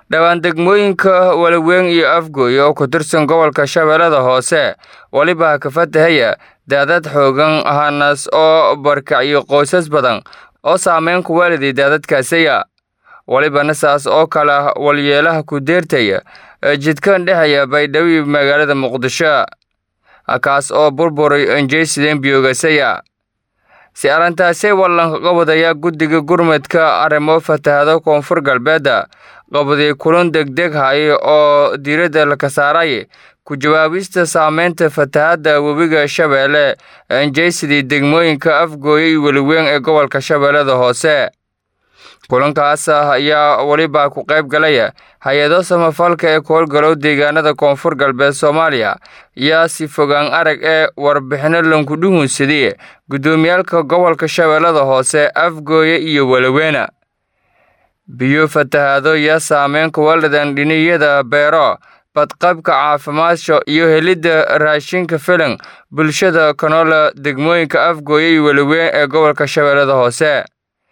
dhowaan degmooyinka walaweyn iyo afgooy oo ku tirsan gobolka shabeellada hoose weliba ka fatahaya daadad xoogan hanas oo barkacyo qoysas badan oo saameyn ku waaliday daadadkaasiya welibana saas oo kale walyeelaha ku deertaya jidkan dhexeeya baydhabo magaalada muqdisho kaas oo burburay enjeysideen biyoogasaya si arrintaasi wallan qabadaya guddiga gurmadka arrimo fatahado koonfur galbeedda qabaday kulan degdeg hay oo diiradda laka saaray ku jawaabista saameynta fatahadda webiga shabeelle enjeysidii degmooyinka afgooye iyo weliweyn ee gobolka shabeellada hoose kulankaas ayaa weliba ku qayb galaya hay-ado samafalka ee ku howlgalow deegaanada koonfur galbeed soomaaliya yaa si fogaan arag ee warbixino lankudhuhunsadii guddoomiyaalka gobolka shabeellada hoose afgooye iyo welaweyna biyo fatahado yaa saameyn kuwaladan dhiniyada beero badqabka caafimaadka iyo helidda raashinka filan bulshada kanola degmooyinka afgooye iyo weliweyn ee gobolka shabeellada hoose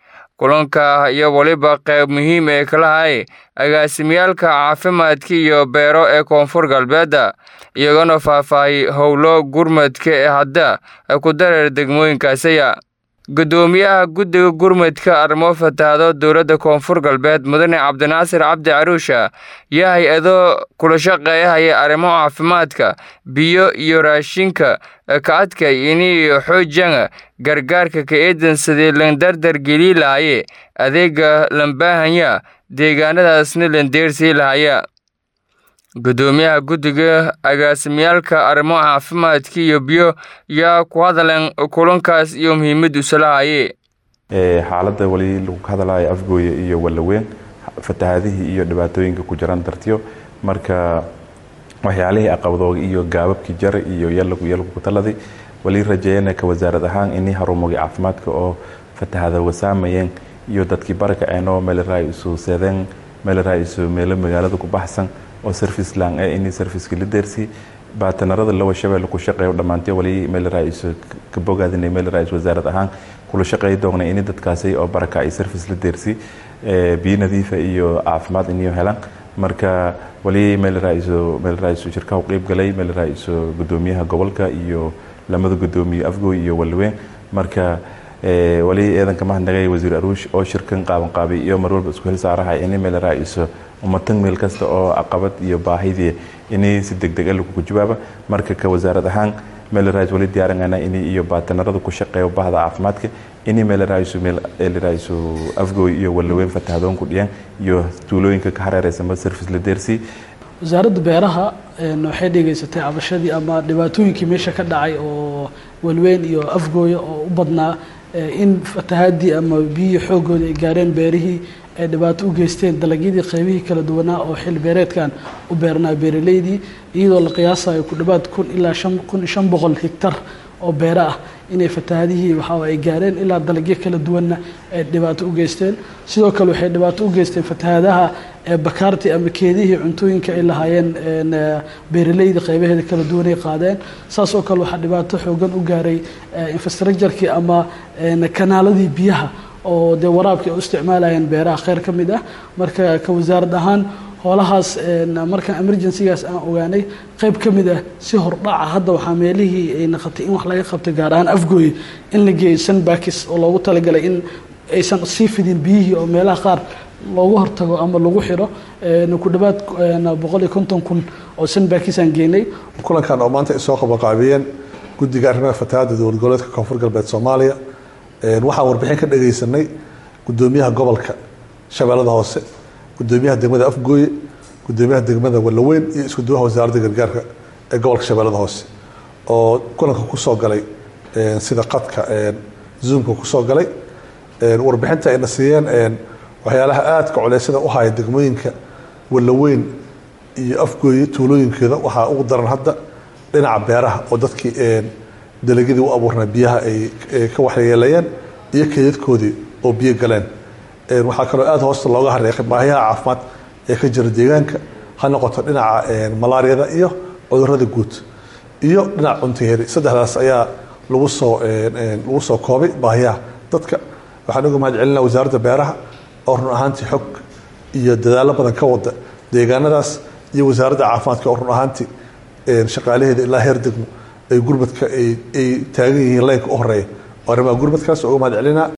kulanka iyo weliba qayb muhiim ee kalahay agaasimyaalka caafimaadka iyo beero ee koonfur galbeedda iyagona faahfaahay howlo gurmadka ee hadda ku dareer degmooyinkaasiya guddoomiyaha guddiga gurmadka arrimo fatahado dowladda koonfur galbeed mudane cabdinaasir cabdi caruusha yaa hay-ado kula shaqeeyahaya arrimo caafimaadka biyo iyo raashinka ka adkay inay xoojiyaan gargaarka ka eedansadii landardar gelii lahaye adeega lambaahanya deegaanadaasna landeersii lahaya guddoomiyaha guddiga agaasimyaalka arrimo caafimaadka iyo biyo yaa ku hadaleen kulankaas iyo muhiimaddiisa lahaye xaaladda weli lagu hadalayo afgooye iyo wallaweyn fatahadihii iyo dhibaatooyinka ku jiraan dartiyo marka waxyaalihii aqabadooga iyo gaababkii jara iyo yalku taladay wali rajeeyana ka wasaarad ahaan inii harumogay caafimaadka oo fatahadooga saamayeen iyo dadkii barakaceenoo meelraa isu seedeen meelraa isu meelo magaalada ku baxsan oo service lang ee inii serviceka la deersii baatanarada lawa shabeelle ku shaqeeyo dhammaantay wali meelraa isu ka bogaadinay meelraa is wasaarad ahaan kula shaqeey doona ini dadkaasi oo baraka ay service la deersii biyo nadiifa iyo caafimaad iniyo helaan marka wali meelraiso meelraiso shirkaha u qeyb galay meelraiso guddoomiyaha gobolka iyo lamada guddoomiye afgooy iyo walweyn marka wali eedanka mahadnagay wasiir aruush oo shirkan qaaban qaabay iyo mar walba isku hel saarahay ini meelraiso umatan meel kasta oo caqabad iyo baahidii ini si degdeg lagu jawaaba marka ka wasaarad ahaan meelrais wali diyaarinayna ini iyo baatanarada ku shaqeeyo bahda caafimaadka ini meelraiso meelraiso afgooy iyo walweyn fatahadoon ku dhiyaan iyo tuulooyinka ka hareereysanba service la deersii wasaaradda beeraha waxay dhegeysatay cabashadii ama dhibaatooyinkii meesha ka dhacay oo walweyn iyo afgooya oo u badnaa in fatahaadii ama biyihii xoogooda ay gaareen beerihii ay dhibaato u geysteen dalagyadii qaybihii kala duwanaa oo xil beereedkan u beernaa beeraleydii iyadoo la qiyaasayo ku dhawaad kun ilaa kun shan boqol higtar oo beero ah inay fatahaadihii waxaa ay gaareen ilaa dalagyo kala duwanna ay dhibaato u geysteen sidoo kale waxay dhibaato u geysteen fatahaadaha bakaartii ama keedihii cuntooyinka ay lahaayeen beeraleyda qaybaheeda kala duwanay qaadeen saas oo kale waxaa dhibaato xoogan u gaaray infrastructurkii ama kanaaladii biyaha oo dee waraabkii ay u isticmaalayeen beeraha kheyr ka mid ah marka ka wasaarad ahaan hoolahaas markaan emergencygaas aan ogaanay qayb ka mid ah si hordhaca hadda waxaa meelihii ay naqatay in wax laga qabto gaar ahaan afgooye in la geeyo sanbakis oo loogu talagalay in aysan sii fidin biyihii oo meelaha qaar loogu hortago ama lagu xiro ku dhawaad boqol iyo konton kun oo sanbakis aan geenay kulankan oo maanta ay soo qabaqaabiyeen guddiga arrimaha fatahaadda dowlad goboleedka koonfur galbeed soomaaliya waxaan warbixin ka dhagaysanay guddoomiyaha gobolka shabeellada hoose gudoomiyaha degmada afgooye gudoomiyaha degmada wallaweyn iyo isku duwaha wasaaradda gargaarka ee gobolka shabeellada hoose oo kulanka kusoo galay sida qadka zoomka kusoo galay warbixinta ayna siiyeen waxyaalaha aadka culeysyada u haya degmooyinka wallaweyn iyo afgooye tuulooyinkeeda waxaa ugu daran hadda dhinaca beeraha oo dadkii dalagyadii u abuurnaa biyaha ay ka waxyeelayeen iyo keydadkoodii oo biyo galeen waxaa kaloo aada hoosta looga hareeqay baahiyaha caafimaad ee ka jira deegaanka ha noqoto dhinaca malaariyada iyo cudurada guud iyo dhinaca cuntayari saddexdaas ayaa lagu soo lagu soo koobay baahiyaha dadka waxaan uga mahad celinaa wasaaradda beeraha oo run ahaantii xog iyo dadaalo badan ka wada deegaanadaas iyo wasaaradda caafimaadka oo run ahaantii shaqaalaheeda ilaa heer degmo ay gurmadka ay taagan yihiin leynka u horeeya oo arrimaha gurmadkaas uga mahad celinaa